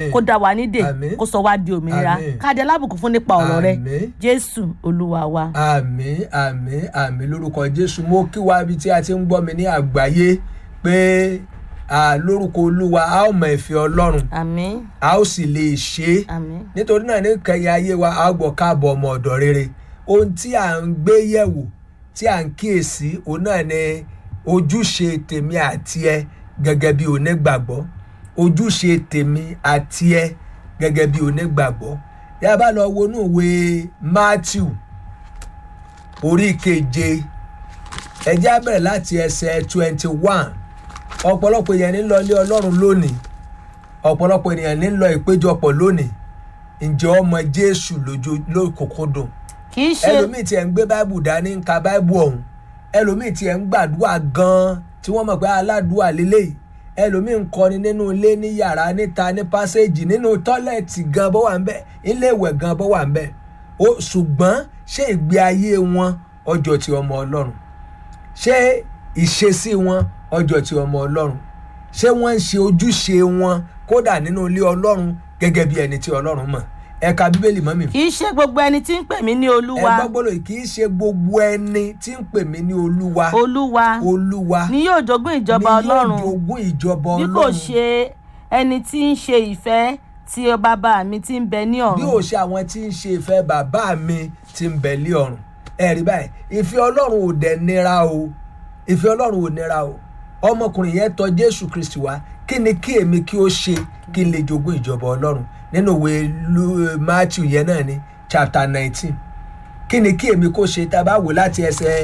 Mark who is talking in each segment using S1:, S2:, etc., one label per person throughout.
S1: Àmín.
S2: kó dá wa nídè
S1: Àmín.
S2: kó sọ wá di òmìnira
S1: Àmín.
S2: káde alábùkún fún nípa ọ̀rọ̀ rẹ
S1: Àmín.
S2: jésù olúwa wa.
S1: àmì àmì àmì lórúkọ jésù mo kí wa ibi tí a ti ń gbọ́ mi ní àgbáyé pé à, lórúkọ olúwa a ó mọ ìfẹ́ ọlọ́run
S2: àmín
S1: a ó sì lè ṣe é
S2: àmín
S1: nítorí náà ní kẹyìn ayé wa a ó gbọ́ káàbọ̀ ọmọ ọ̀dọ̀ rere ohun tí à ń gbé yẹ̀wò tí à ń kíyèsí òun náà ni ojúṣe tèmi àti ẹ gẹ́gẹ́ bí onígbàgbọ́ ojúṣe tèmi àti ẹ gẹ́gẹ́ bí onígbàgbọ́ yá bá lọ wọnú ìwé matthew orí keje ẹjẹ́ á bẹ̀rẹ̀ láti ẹsẹ̀ twenty one ọ̀pọ̀lọpọ̀ èèyàn ní lọ ilé ọlọ́run lónìí ọ̀pọ̀lọpọ̀ ènìyàn ní lọ ìpéjọpọ̀ lónìí ǹjẹ́ ọmọ jésù lójú lókòkòdùn
S2: kì í ṣe
S1: ẹlòmíì tiẹ̀ ń gbé báìbù dání ń ka báìbù ọ̀hún ẹlòmíì tiẹ̀ ń gbàdúrà gan-an tí wọ́n mọ̀ pé aládùúà lélẹ́yìí ẹlòmíì ń kọni nínú ilé ní yàrá níta ní pásẹ́jì nínú tọ́lẹ̀tì gan bó wà ń bẹ̀ ilé ìwẹ̀ gan bó wà ń bẹ̀ ó ṣùgbọ́n ṣé ìgbé ayé wọn ọjọ́ ti ọmọ ọlọ́run ṣé ìṣesí wọn ọjọ́ ti ọmọ ọlọ́run ṣé wọ́n ń ṣe ojúṣe wọn kódà nínú ilé ọlọ́run gẹ́gẹ́ bí ẹni tí ọlọ́run mọ̀ ẹ̀ka bíbélì mọ́ mi
S2: kì í ṣe gbogbo ẹni tí ń pè mí ní
S1: ẹ
S2: olúwa
S1: gbọ́ gbọ́dọ̀ kì í ṣe gbogbo ẹni tí ń pè mí ní olúwa
S2: olúwa
S1: olúwa
S2: ni yóò jogún ìjọba
S1: ni
S2: ọlọ́run
S1: yóò jogún ìjọba
S2: bí
S1: ọlọ́run
S2: kò ṣe ẹni tí ń ṣe ìfẹ́ tí bàbá mi ti ń bẹ ní
S1: bí
S2: ọ̀run
S1: ò ṣe àwọn tí ń ṣe ìfẹ́ bàbá mi ti ń bẹ̀ lé ọ̀run ẹ̀rí báyìí ìfẹ́ ọlọ́run ò dẹ̀ nira o ìfẹ́ ọlọ́run ò nira o ọmọkùnrin yẹn tọ̀ jésù kristi wá kí ni kí èmi kí ó ṣe kí n lè jogún ìjọba ọlọ́run nínú ìwé Lu- matthew yẹn náà ní chapter nineteen kí ni kí èmi kó ṣe tá a bá wò láti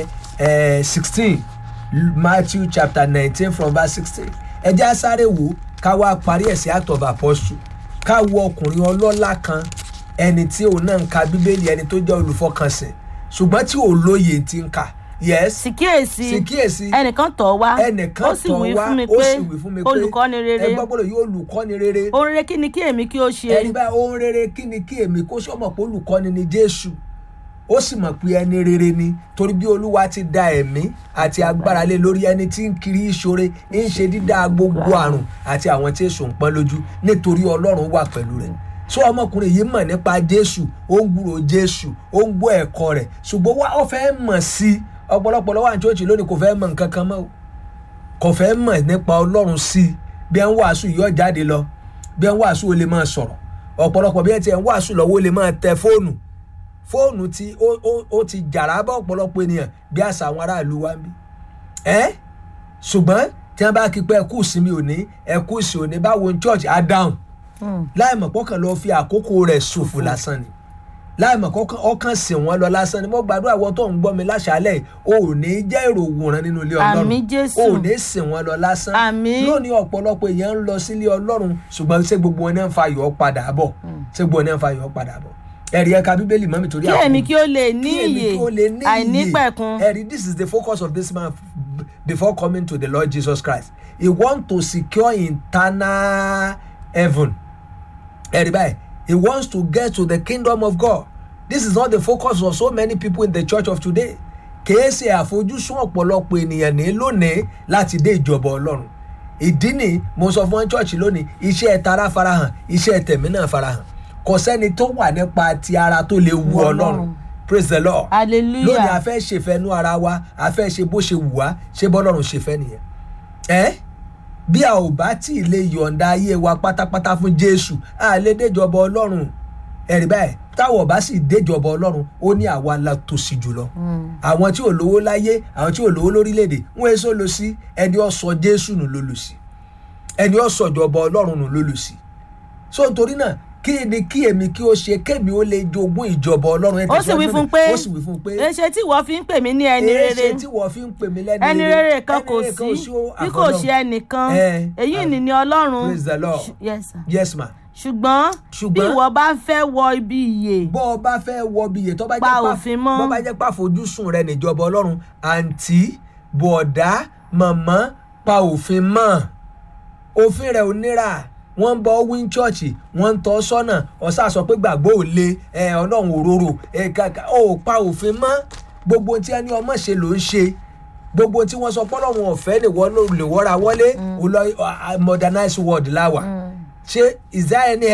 S1: ẹsẹ̀ sixteen matthew chapter nineteen from verse sixteen ẹ já sáré wò ká wá parí ẹ̀ sí act of apostle ká wo ọkùnrin ọlọ́lá kan ẹni tí òun náà ń ka bíbélì ẹni tó jẹ́ olùfọkànsìn ṣùgbọ́n tí ò lóye ti ń kà yes
S2: sì kíyèsí
S1: sì kíyèsí
S2: ẹnìkan tọ̀ wá
S1: ẹnìkan
S2: ó sì
S1: tọ̀
S2: wí
S1: wá
S2: fún mi
S1: ó
S2: pé
S1: sì wí fún mi pé
S2: olùkọ́ni rere
S1: ẹ gbọ́ gbọ́dọ̀ yóò olùkọ́ni rere
S2: ohun rere kí ni kí èmi kí ó ṣe
S1: ẹni báyìí ohun rere kí ni kí èmi kó sọmọ pé olùkọ́ni ni jésù ó sì mọ̀ pé ẹni rere ni torí bí olúwa ti da ẹ̀mí àti agbára lé lórí ẹni tí ń kiri ìṣòre ń ṣe dídá gbogbo àrùn àti àwọn tí èso ń pọ́n lójú nítorí ọlọ́run wà pẹ̀lú rẹ̀ so ọmọkùnrin yìí mọ̀ nípa jésù ó ń gbúrò jésù ó ń gbọ́ ẹ̀kọ́ rẹ̀ ṣùgbọ́n wá ó fẹ́ mọ̀ sí i ọ̀pọ̀lọpọ̀ lọ́wọ́ àti òjì lónìí kò fẹ́ mọ̀ nǹkan kan mọ́ o kò fẹ́ mọ̀ nípa ọlọ́run sí i bí ẹ ń wàásù yọ jáde lọ bí ẹ ń wàásù ó lè máa sọ̀rọ̀ ọ̀pọ̀lọpọ̀ bí ẹ ti ẹ̀ ń wàásù lọ́wọ́ ó lè máa tẹ fóònù fóònù tí ó ó ó ti jàrá bá ọ̀pọ̀lọpọ̀ ènìyàn bí àṣà àwọn aráàlú wa ń bí ẹ́ ṣùgbọ́n tí wọ́n bá kí pé ẹkú ìsinmi òní ẹkú ìsìn òní báwo ní church á dáhùn láì mọ̀ pọ́kàn lọ fi àkókò rẹ̀ ṣòfò lásán ni láì mọ̀ kọ́kàn ọkàn sìn wọ́n lọ lásán ni mo gbàdúrà wọ́n tó ń gbọ́ mi láṣálẹ̀ o ò ní jẹ́ èrò òwòrán nínú ilé ọlọ́run
S2: Àmín Jésù.
S1: o ò ní sìn wọ́n lọ lásán
S2: Àmín.
S1: lónìí ọ̀pọ̀lọpọ̀ èèyàn ń lọ sílé ọlọ́run ṣùgbọ́n ṣé gbogbo wọn náà ń fa ayọ̀ padà bọ̀ ṣé gbogbo wọn náà ń fa ayọ̀ padà bọ̀ ẹ̀rí ẹ̀ka bíbélì mọ́ mi torí
S2: kí
S1: àkókò
S2: èmi kí ó lè ní
S1: kí èmi
S2: iyè
S1: kí ó lè ní iyè.
S2: àìnípẹ̀kun
S1: ẹ̀rí this is the focus of this man b- before coming to the lord jesus christ he want to secure eternal heaven ẹ̀rí báyìí he wants to get to the kingdom of god this is not the focus of so many people in the church of today kìí ṣe àfojúsùn ọ̀pọ̀lọpọ̀ ènìyàn ní lónìí láti dé ìjọba ọlọ́run ìdí ni mo sọ fún church lónìí iṣẹ́ tara farahàn iṣẹ́ tẹ̀mí náà farahàn kò sẹ́ni tó wà nípa ti ara tó lè wu
S2: Ọlọ́run.
S1: ọlọ́run praise the lord
S2: hallelujah
S1: lónìí a fẹ́ ṣèfẹ́nu ara wa a fẹ́ ṣe bó ṣe wù wá ṣé bọ́lọ́run ṣe fẹ́ nìyẹn ẹ́ bí a ò bá tí ì lè yọ̀ǹda ayé wa pátápátá fún jésù a lè déjọba ọlọ́run ẹ̀rí báyìí táwọn ọba sì déjọba ọlọ́run ó ní àwa la tòṣì jùlọ àwọn tí ò lówó láyé àwọn tí ò lówó lórílẹ̀‐èdè wọ́n èso lọ sí ẹni ó sọ jésù nù ló lò sí ẹni ó sọ ìjọba ọlọ́run nù ló lò sí so nítorí náà kí ni kí èmi kí ó ṣe kémi ó lè jogún ìjọba ọlọ́run ẹ̀
S2: ó sì wí fún pé
S1: ó sì wí fún pé
S2: èṣe tí ìwọ fi ń pè mí ní ẹni
S1: èé
S2: rere
S1: ṣe tí wọ́n fi ń pè mí lẹ́ni
S2: ẹni rere kan kò
S1: Ẹni rere
S2: sí
S1: ó
S2: bí kò
S1: àfọlọ́run.
S2: ṣe ẹnìkan
S1: Eh,
S2: èyí
S1: ah,
S2: ni ni ọlọ́run
S1: praise the Lord.
S2: Ṣ- yes sir.
S1: yes ma
S2: ṣùgbọ́n bí
S1: Ṣùgbọ́n-
S2: ìwọ bá fẹ́ wọ ibi ìyè
S1: bọ́ ọ bá fẹ́ wọ bí iye tó bá
S2: Pa
S1: jẹ́
S2: òfin mọ́.
S1: bọ́ bá jẹ́ pà fojúsùn rẹ níjọba ọlọ́run àǹtí bọ̀dá màmá pa òfin mọ́ òfin rẹ̀ ò níra wọ́n ń bọ́ wíń chọ́ọ̀chì wọ́n ń tọ́ sọ́nà ọ̀sà sọ pé gbàgbọ́ ò le ẹ, ọlọ́run òróró ẹ, kàkà ó pa òfin mọ́ gbogbo ohun tí ẹni ọmọ ṣe ló ń ṣe gbogbo ohun tí wọ́n sọ pọ́lọ́run ọ̀fẹ́ lè wọ́ lè wọ́ra wọlé ó lọ modernize world láwà ṣé is there any